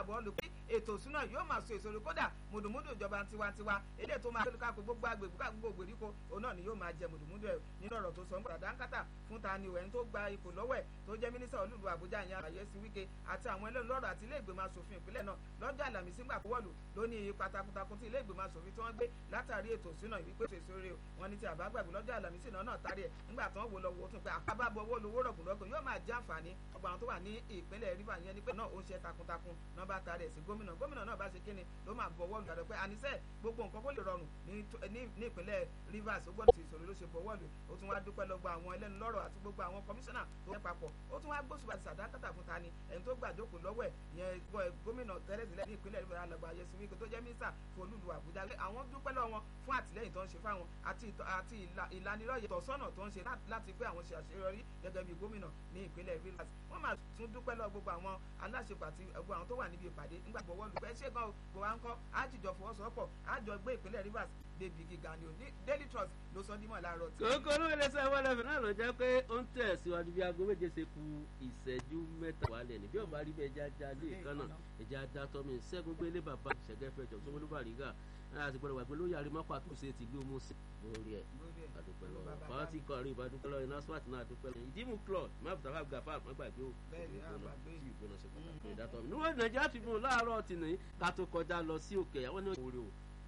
bọ́ lù pé ètò ìsúná yóò máa so èso kódà mùdùmùdù ìjọba tiwantiwa eléyìí tó máa tó ká gbogbo agbègbè ká gbogbo ìgbèríko òun náà ni yóò máa jẹ mùdùmùdù ẹ̀ nínú ọ̀rọ̀ tó sọ nípa dáńkátà fún ta ni ẹni tó gba ipò lọ́wọ́ ẹ̀ tó jẹ́ mínísítà olúlu àbújá ìyẹn àyẹ̀sí wíkẹ́ àti àwọn ẹlẹ́nu lọ́rọ̀ àti ilé ìgbìmọ̀ asòfin ìpínlẹ̀ náà lọ́jọ́ àlàmísì gbà pọ́wọ́lù ló ní ipa takuntakun tí ilé ìgbìmọ̀ asòfin tí wọ́n gbé látàrí ètò ìsúná ìwípé ètò ìsúre wọn ní ti àbágbàgbé lọ́jọ́ àlàmísì náà náà tárí ẹ̀ nígbà tí wọ́n wò lọ wò ó tún pé àbábọ̀ owó lowó rọ̀gùnrọ̀gùn yóò máa jẹ́ àǹfààní ọgbà àwọn tó wà ní ìpínlẹ̀ rivers yẹn ni pé náà ó ń ṣe takuntakun náà bá tarí ẹ̀ sí gómìnà gómìnà náà bá ṣe kíni ló máa bọ̀wọ́ lù pé àníṣe gbogbo nǹkan kó lè rọrùn ní ìpínlẹ̀ rivers ó gbọ́dọ̀ ti ìṣòro ló ṣe bọ̀wọ́ lù ó tún wá dúpẹ́ lọ́gbà àwọn ẹlẹ́nu lọ́rọ̀ àti gbogbo àwọn kọmíṣánná tó yẹ papọ̀ ó tún wá gbósùbà ti sàdákàtà fún tani ẹni tó gbàjókòó lọ́wọ́ ẹ̀ yẹn gómìnà tẹ́lẹ̀sílẹ̀ ní ìpínlẹ̀ rivers alàgbà ayẹsí wíkẹ́ tó jẹ́ mínísà fún olúlu àbújá àwọn dúpẹ́ lọ́wọ́ wọn fún àtìlẹ́yìn tó ń ṣe fáwọn àti ìlanilọ́yẹ̀ tọ̀sọ́nà tó ń ṣe láti pé àwọn ṣe àṣeyọrí gẹ́gẹ́ bí gómìnà ní ìpínlẹ̀ rivers wọ́n máa tún dúpẹ́ lọ gbogbo àwọn aláṣepọ̀ àti gbogbo àwọn tó wà níbi ìpàdé nígbà gbọ́wọ́ lù pẹ́ ṣé gan kò wá ń kọ́ àjìjọ fọwọ́sowọ́pọ̀ àjọ gbé ìpínlẹ̀ rivers débi gíga ni o ní daily trust ló sọ dímọ̀ láàárọ̀ tí. kókó ló lè sọ ìwọlẹ̀ fún náà ló jẹ́ pé ó ń tẹ̀síwájú bí aago méje ṣe ku ìṣẹ́jú mẹ́ta wálẹ̀ ní bí ọba rí bẹ́ẹ̀ jájá lé ìkànnà ẹ̀já dátọ́ mi ṣẹ́gun gbélé bàbá ṣẹ̀gẹ́fẹ́ jọ sọ́wọ́n ló bá rí gà láti gbọ́dọ̀ wà pé lóyè àrímọ́pà tó ṣe ti lé omo sí lórí ẹ̀ àdúpẹ́ lọ fàátì kọrin ìbádúpẹ́ lọ iná swat náà àdúpẹ́ lọ ìdímú club má bùtà fà gàfà má gbàgbé o ìgbóná ṣe pàtàkì ìdátọ́ mi. níwọ̀n nàìjíríà ti fún un láàárọ̀ tìǹbù ká tó kọjá lọ sí òkè àwọn ní òwúrò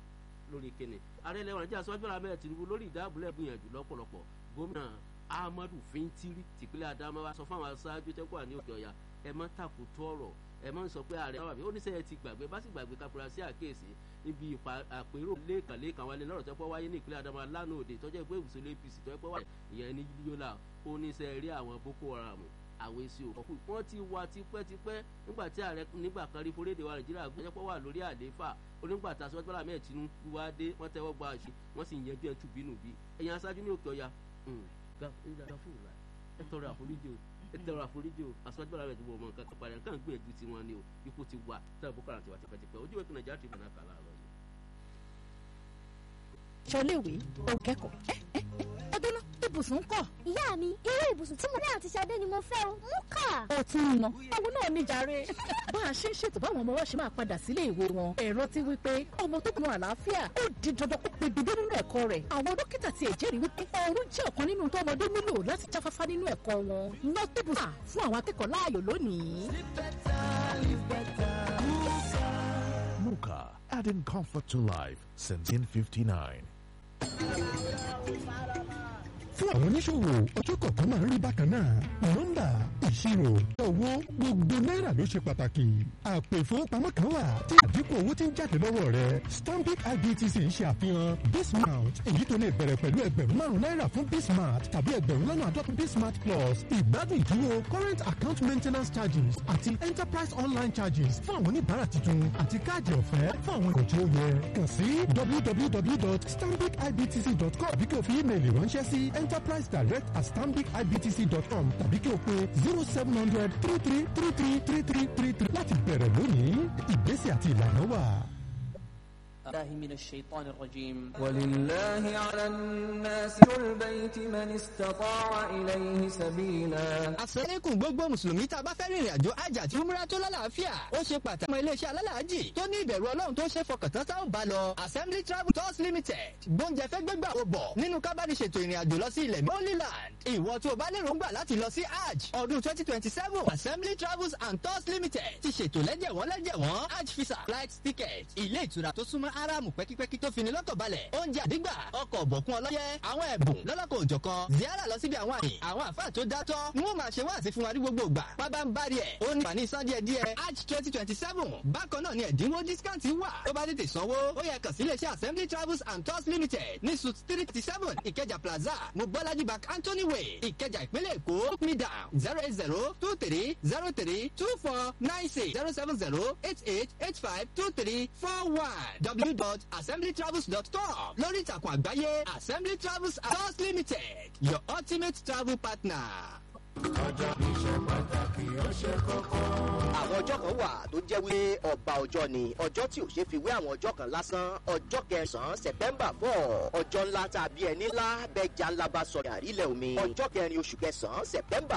lórí kíni ààrẹ ilẹ̀ nàìjíríà sọ́jú bọ́lá mẹ́rin tìǹbù lórí ìdáàbòlẹ̀ gbìyànjú lọ́pọ̀lọpọ̀ gómìnà ahmadu fintiri tìpínlẹ̀ adamawa sọ fún àwọn aṣáájú tẹ́kọ̀ àní òkè ọ̀yà ẹ má tàkùtù ọ̀rọ̀ ẹ má sọ pé ààrẹ àwọn àbí oníṣẹ́ ti gbàgbé bá sì gbàgbé kápẹ́rẹ́ sí àkíyèsí níbi àpérò lẹ́ẹ̀kanlẹ́ẹ̀kan wálé lọ́rọ̀ tẹ́pọ̀ wáyé ní ìpínlẹ̀ adamawa lánàá òde tọ́jú ẹgbẹ́ ìbùsùn apc tọ́jú wáyé ìyẹn ní yíyọ́lá oníṣẹ́ rí àwọn boko haram àwọn èsì òkú wọn ti wá tipẹ́tipẹ́ nígbà tí ààrẹ nígbà kan rí foréde wa nàìjíríà gbẹ́jọ́pọ̀ wà lórí àlééfà onígbà tá a sọ́jọ́ bọ́lá mẹ́ẹ̀ tinubu wá dé wọ́n tẹ́wọ́ gba àṣì wọ́n sì yẹjú ẹ̀ tùbínú bí ẹ̀yin aṣáájú ní òkè ọ̀ya ẹ tọrọ àforíjì o ẹ tọrọ àforíjì o aṣáájú bọ́lá mẹ́ẹ̀ ti wọ ọmọ nǹkan kan padà nǹkan gbìyànjú tiwọn ni o ikú ti wà tẹ́lẹ̀ boko haram ti wà tipẹ́tipẹ́ ojú ìwé kan nàìjíríà ti bọ̀ náà kà láàárọ̀ yìí. ṣọléèwé òkẹ́kọ̀ọ́ ọdún náà ibùsùn kọ̀. ìyá mi irú ibùsùn tí mo ní àti Ṣadé ni mo fẹ́ o mú kà. ó ti ń ná àwọn náà ní jàre. bá a ṣe ń ṣètò báwọn ọmọ wa ṣe máa padà sílé ìwé wọn ẹ̀rọ ti wí pé ọmọ tó kùnà àlàáfíà ó di dandan kó pe bíbí nínú ẹ̀kọ́ rẹ̀ àwọn dókítà ti ẹ̀jẹ̀rìí wípé ọrùn jẹ́ ọ̀kan nínú tó ọmọdé nílò láti jáfáfá nínú ẹ̀kọ́ wọn nọ́tìbù fún àwọn akẹ́kọ̀ọ́ láàyò lónìí. Muka, adding comfort to life since 1959. fún àwọn oníṣòwò ọjọ́ kọ̀ọ̀kan máa ń rí bákan náà nọ́mbà ìṣirò owó gbogbo náírà ló ṣe pàtàkì àpò ìfowópamọ́ kan wà tí àdínkù owó ti ń jáde lọ́wọ́ rẹ̀ stanbic ibtc ń ṣe àfihàn bismart èyí tó lè bẹ̀rẹ̀ pẹ̀lú ẹgbẹ̀rún márùn-ún náírà fún bismart tàbí ẹgbẹ̀rún lọ́nà àádọ́ta bismart plus ìgbádùn ìdúró current account maintenance charges àti enterprise online charges fún àwọn oníbàárà tuntun àti káàdì ọ̀fẹ́ fún àwọn ìkọ̀ tí ó yẹ kàn sí www.stanbicibtc.com bí kí o fi ímeèlì ránṣẹ́ sí enterprise direct at stanbicibtc.com tàbí kí o pe zero seven hundred three three three three three three three three láti bẹ̀rẹ̀ lónìí ìgbésẹ̀ àti ìlànà wà. الله من الشيطان الرجيم ولله على الناس البيت من استطاع إليه سبيلا àsẹ́lẹ̀kùn gbogbo mùsùlùmí tá a bá fẹ́ rìnrìn àjò àjà àti umra tó lálàáfíà ó ṣe pàtàkì. ọmọ iléeṣẹ́ alálàájì tó ní ìbẹ̀rù ọlọ́run tó ṣe fọkàntán tá ò bá lọ assembly travel tours limited gbóúnjẹ fẹ́ gbégbà ó bọ̀ nínú kábàdì ṣètò ìrìn àjò lọ sí ilẹ̀ holy land ìwọ tó o bá lérò ń gbà láti lọ sí hajj ọdún twenty twenty seven assembly travels and tours limited ti ṣètò lẹ́jẹ̀wọ́n lẹ́jẹ̀wọ́n hajj visa flight ticket ilé ìtura tó súnmọ́ aráàmù pẹ́kípẹ́kí tó fini lọ́kàn balẹ̀ oúnjẹ àdígbà ọkọ̀ ọ̀bọ̀kún ọlọ́yẹ àwọn ẹ̀bùn lọ́lọ́kọ̀ òjọ̀kan ziara lọ síbi àwọn àyè àwọn àfáà tó dátọ́ ni wọ́n máa ṣe wá àti fún wa ní gbogbo ìgbà pábá ń bari ẹ̀ ó ní fani san díẹ̀ díẹ̀ hajj twenty twenty seven bákan náà ni ẹ̀dínwó discount wà tó bá tètè sanwó ó yẹ kàn sí iléeṣẹ́ assembly travels and tours limited ní suit three thirty seven ìkẹjà plaza mobolaji bank anthony way ìkẹjà ìpínlẹ̀ èkó hook me down zero eight zero two three zero three two four nine six zero seven zero eight eight eight five two three four one w dot assemblytravels.com lórí ìtàkùn àgbáyé assembly travels and tours limited your ultimate travel partner. ọjọ́ iṣẹ́ pàtàkì ó ṣe kókó. àwọn ọjọ́ kan wà tó jẹ́ wípé ọba ọjọ́ ni ọjọ́ tí ò ṣe fi wé àwọn ọjọ́ kan lásán ọjọ́ kẹsàn-án september four ọjọ́ ńlá tàbí ẹni ńlá bẹ́ẹ̀ já ńlá bá sọ̀rọ̀ àrílẹ̀ omi ọjọ́ kẹrin oṣù kẹsàn-án september